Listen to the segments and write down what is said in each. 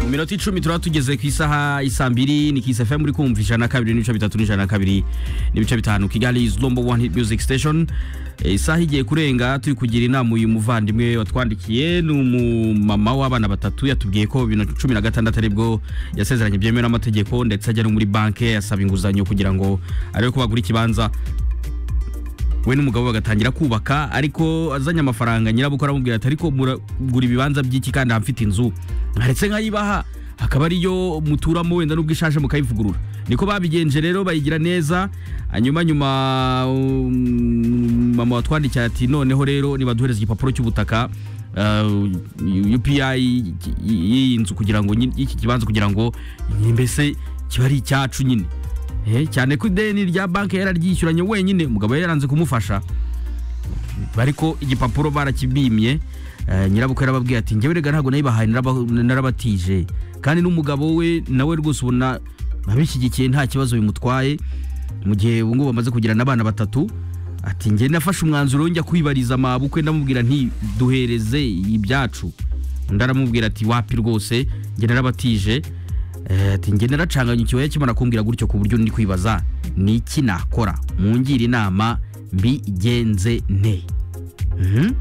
iminota icumi turaba tugeze ku isaha isambiri ni kisi fm muri kumva ijana na kabiri n'ibice bitatu n'ijana na kabiri n'ibice bitanu kigali is number one hit music station Eh, isaha igiye kurenga turi kugira inama uyu muvandimwe watwandikiye ni umumama w'abana batatu yatubwiye ko bibiri na cumi na gatandatu aribwo yasezeranye byemewe n'amategeko ndetse ajya no muri banki asaba inguzanyo kugira ngo arebe ko bagura ikibanza we n'umugabo bagatangira kubaka ariko azanye amafaranga nyirabukwe aramubwira ati ariko muragura ibibanza by'iki kandi hamfite inzu nkaretse nkayibaha akaba ariyo muturamo wenda n'ubwo ishaje mukayivugurura niko babigenje rero bayigira neza hanyuma nyuma um, mama watwandikiye ati noneho rero nibaduhereza igipapuro cy'ubutaka uh, UPI y'iyi nzu kugira ngo nyi- iki kibanza kugira ngo mbese kiba ari icyacu nyine Eh, cyane ko ideni rya banki yararyishyuranye wenyine umugabo yari yaranze kumufasha bariko igipapuro barakibimye eh, nyirabukwe yarababwiye ati njyewe rega ntabwo nayibahaye naraba- narabatije kandi n'umugabo we nawe rwose ubona abishyigikiye nta kibazo bimutwaye mu gihe ubu ngubu bamaze kugirana abana batatu ati njye nafashe umwanzuro wo njya kwibariza amabukwe ndamubwira nti duhereze ibyacu undi aramubwira ati wapi rwose njye narabatije Eh, ati njye naracanganya ikibaya kimara kumbwira gutyo ku buryo ndi kwibaza ni iki nakora mungire inama mbigenze nte Mhm.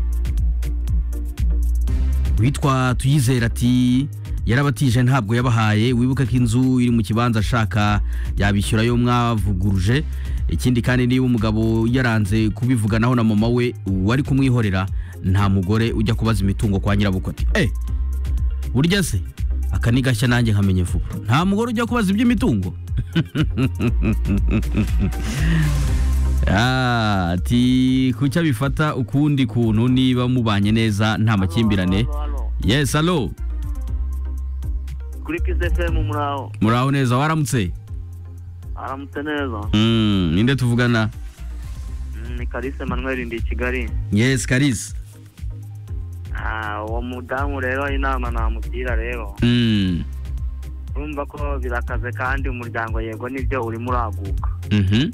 witwa tuyizera ati yarabatije ntabwo yabahaye wibuke ko inzu iri mu kibanza ashaka yabishyura yo mwavuguruje ikindi kandi niba umugabo yaranze kubivuganaho na mama we wari kumwihorera nta mugore ujya kubaza imitungo kwa nyirabukwe ati eh burya se aka ni gashya nanjye nkamenya vuba nta mugore ujya kubaza iby'imitungo Ah, ati kucyo abifata ukundi kuntu niba mubanye neza nta makimbirane Halo, halo, halo. yes alo kuri Kiss FM muraho muraho neza waramutse aramutse neza Mm, ninde tuvugana Mm, ni Kalise Manuel ndi i Kigali yes karisi Ah, uwo mudamu rero inama namugira rero Mm, urumva ko birakaze kandi umuryango yego nibyo urimo uraguka mhm,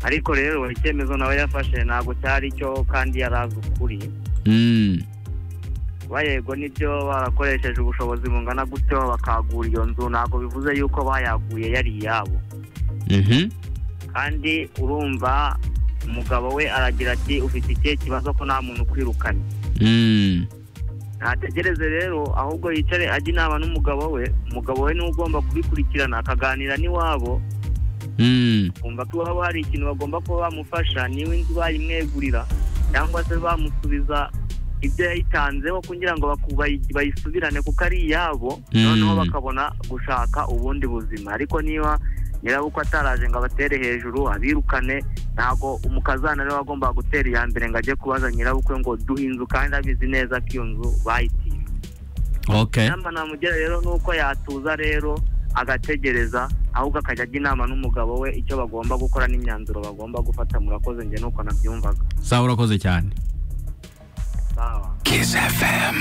ariko rero icyemezo nawe yafashe ntabwo cyari cyo kandi yari azi ukuri mm, kuba yego nibyo barakoresheje ubushobozi bungana gutyo bakagura iyo nzu ntabwo bivuze yuko bayaguye yari iyabo mhm, kandi urumva umugabo we aragira ati ufite ikihe kibazo ko nta muntu ukwirukanye mm, ntategereze rero ahubwo yicare ajya inama n'umugabo we umugabo we niwe ugomba kubikurikirana akaganira n'iwabo mm, kumva ko iwabo hari ikintu bagomba kuba bamufasha niba inzu bayimwegurira cyangwa se bamusubiza ibyo yayitanzeho kugira ngo baku- bayi- bayisubirane kuko ari iyabo Mm. noneho bakabona gushaka ubundi buzima ariko niba nyirabukwe ataraje ngo abatere hejuru abirukane ntabwo umukazana rero agomba gutera iya mbere ngo ajye kubaza nyirabukwe ngo duhe inzu kandi abizi neza ko iyo nzu bayitiye okay inama namugira rero ni uko yatuza rero agategereza ahubwo akajya ajya inama n'umugabo we icyo bagomba gukora n'imyanzuro bagomba gufata murakoze njye nuko nabyumvaga sawa urakoze cyane sawa